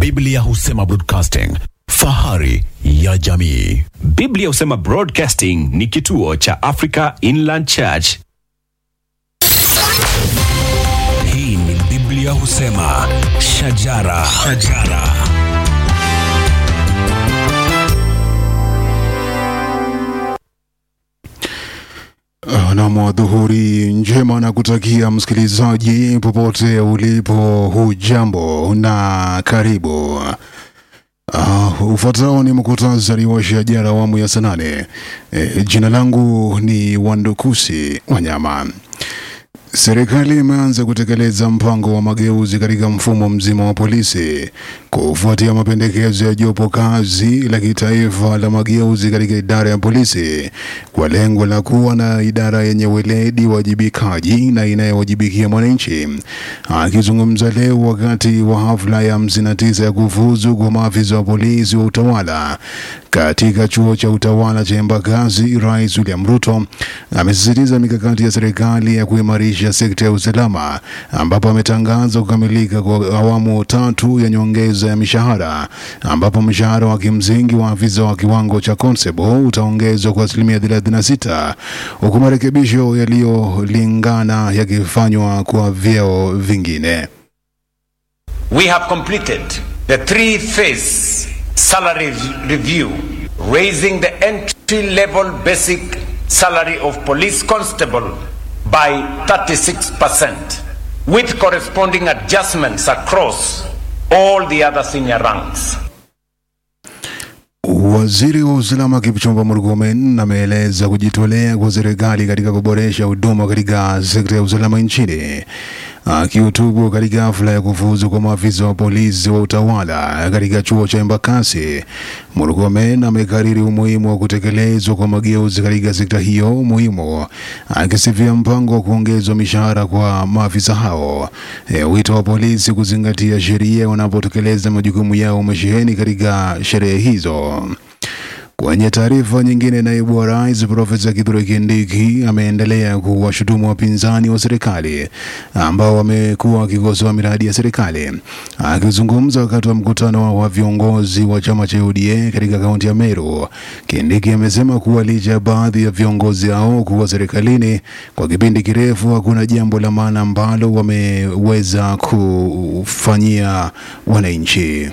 Biblia husema broadcasting, fahari ya jamii. Biblia husema Broadcasting ni kituo cha Africa Inland Church. Hii ni Biblia husema shajara, shajara. Nam dhuhuri njema na kutakia msikilizaji popote ulipo, hujambo na karibu. Uh, ufuatao ni muktasari wa shajara awamu ya saa nane. E, jina langu ni Wandukusi Wanyama. Serikali imeanza kutekeleza mpango wa mageuzi katika mfumo mzima wa polisi kufuatia mapendekezo ya jopo kazi la kitaifa la mageuzi katika idara ya polisi kwa lengo la kuwa na idara yenye weledi, wajibikaji na inayowajibikia mwananchi. Akizungumza leo wakati wa hafla ya 59 ya kufuzu kwa maafisa wa polisi wa utawala katika chuo cha utawala cha Embakasi, Rais William Ruto amesisitiza mikakati ya serikali ya kuimarisha sekta ya usalama, ambapo ametangaza kukamilika kwa awamu tatu ya nyongeza ya mishahara, ambapo mshahara wa kimsingi wa afisa wa kiwango cha constable utaongezwa kwa asilimia 36 huku marekebisho yaliyolingana yakifanywa kwa vyeo vingine. We have completed the three phase salary review, raising the entry level basic salary of police constable by 36%, with corresponding adjustments across all the other senior ranks. Waziri wa usalama Kipchumba Murkomen ameeleza kujitolea kwa serikali katika kuboresha huduma katika sekta ya usalama nchini. Akihutubu katika hafla ya kufuzu kwa maafisa wa polisi wa utawala katika chuo cha Embakasi, Murkomen amekariri umuhimu wa kutekelezwa kwa mageuzi katika sekta hiyo muhimu, akisifia mpango wa kuongezwa mishahara kwa maafisa hao. E, wito wa polisi kuzingatia sheria wanapotekeleza majukumu yao umesheheni katika sherehe hizo. Kwenye taarifa nyingine, naibu wa rais Profesa Kithure Kindiki ameendelea kuwashutumu wapinzani wa serikali ambao wamekuwa wakikosoa miradi ya serikali. Akizungumza wakati wa mkutano wa viongozi wa chama cha UDA katika kaunti ya Meru, Kindiki amesema kuwa licha ya baadhi ya viongozi hao kuwa serikalini kwa kipindi kirefu, hakuna jambo la maana ambalo wameweza kufanyia wananchi.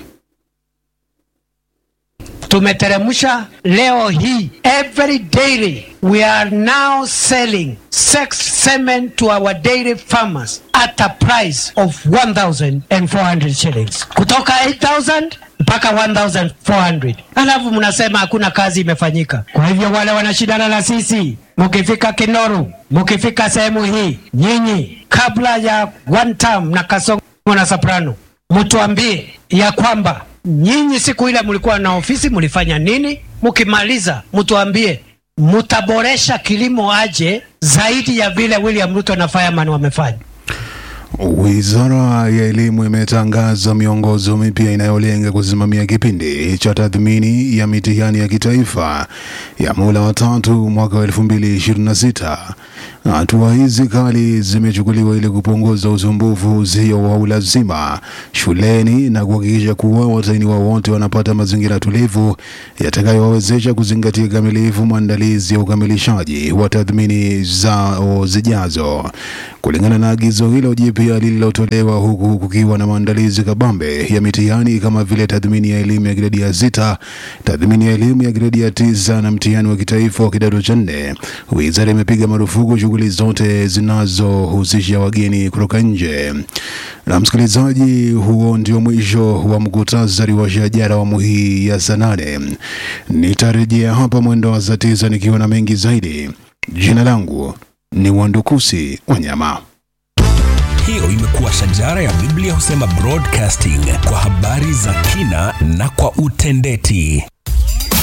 tumeteremsha leo hii every dairy we are now selling sex semen to our dairy farmers at a price of 1400 shillings kutoka 8000 mpaka 1400 alafu mnasema hakuna kazi imefanyika kwa hivyo wale wanashindana na sisi mukifika kinoru mukifika sehemu hii nyinyi kabla ya one term na kasongo na soprano mtuambie ya kwamba nyinyi siku ile mlikuwa na ofisi mlifanya nini? Mkimaliza mtuambie mtaboresha kilimo aje zaidi ya vile William Ruto na Fireman wamefanya. Wizara ya Elimu imetangaza miongozo mipya inayolenga kusimamia kipindi cha tathmini ya mitihani ya kitaifa ya muhula wa tatu mwaka wa 2026. Hatua hizi kali zimechukuliwa ili kupunguza usumbufu usio wa ulazima shuleni na kuhakikisha kuwa watahiniwa wote wanapata mazingira tulivu yatakayowawezesha kuzingatia kikamilifu maandalizi ya ukamilishaji wa tathmini zao zijazo. Kulingana na agizo hilo jipya lililotolewa, huku kukiwa na maandalizi kabambe ya mitihani kama vile tathmini ya elimu ya gredi ya sita, tathmini ya elimu ya gredi ya tisa na mtihani wa kitaifa wa kidato cha nne, wizara imepiga marufuku shughuli zote zinazohusisha wageni kutoka nje. Na msikilizaji, huo ndio mwisho wa mkutasari wa shajara awamu hii ya saa nane. Nitarejea hapa mwendo wa saa tisa nikiwa na mengi zaidi. Jina langu ni Wandukusi Wanyama. Hiyo imekuwa shajara ya Biblia husema broadcasting kwa habari za kina na kwa utendeti.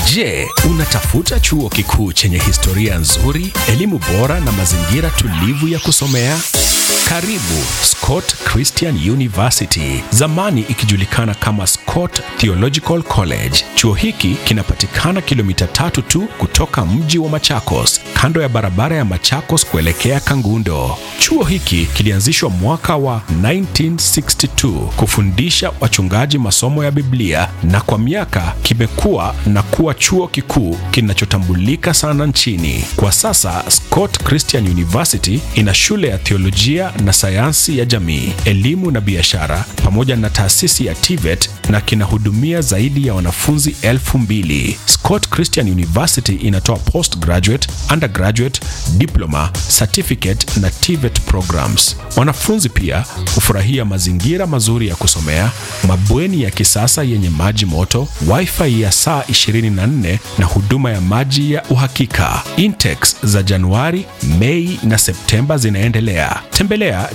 Je, unatafuta chuo kikuu chenye historia nzuri, elimu bora na mazingira tulivu ya kusomea? Karibu Scott Christian University, zamani ikijulikana kama Scott Theological College. Chuo hiki kinapatikana kilomita tatu tu kutoka mji wa Machakos, kando ya barabara ya Machakos kuelekea Kangundo. Chuo hiki kilianzishwa mwaka wa 1962 kufundisha wachungaji masomo ya Biblia na kwa miaka kimekuwa na kuwa chuo kikuu kinachotambulika sana nchini. Kwa sasa Scott Christian University ina shule ya theolojia na sayansi ya jamii, elimu na biashara pamoja na taasisi ya TVET na kinahudumia zaidi ya wanafunzi elfu mbili. Scott Christian University inatoa postgraduate, undergraduate, diploma, certificate na TVET programs. Wanafunzi pia hufurahia mazingira mazuri ya kusomea, mabweni ya kisasa yenye maji moto, wifi ya saa 24 na huduma ya maji ya uhakika. Intakes za Januari, Mei na Septemba zinaendelea. Tembelea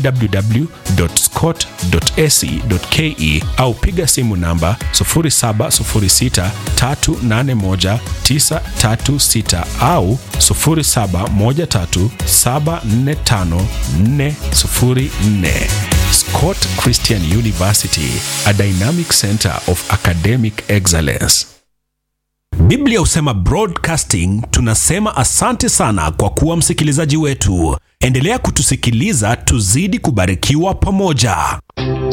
www.scott.ac.ke au piga simu namba 0706381936 au 0713745404. Scott Christian University, a dynamic center of academic excellence. Biblia husema broadcasting, tunasema asante sana kwa kuwa msikilizaji wetu. Endelea kutusikiliza, tuzidi kubarikiwa pamoja.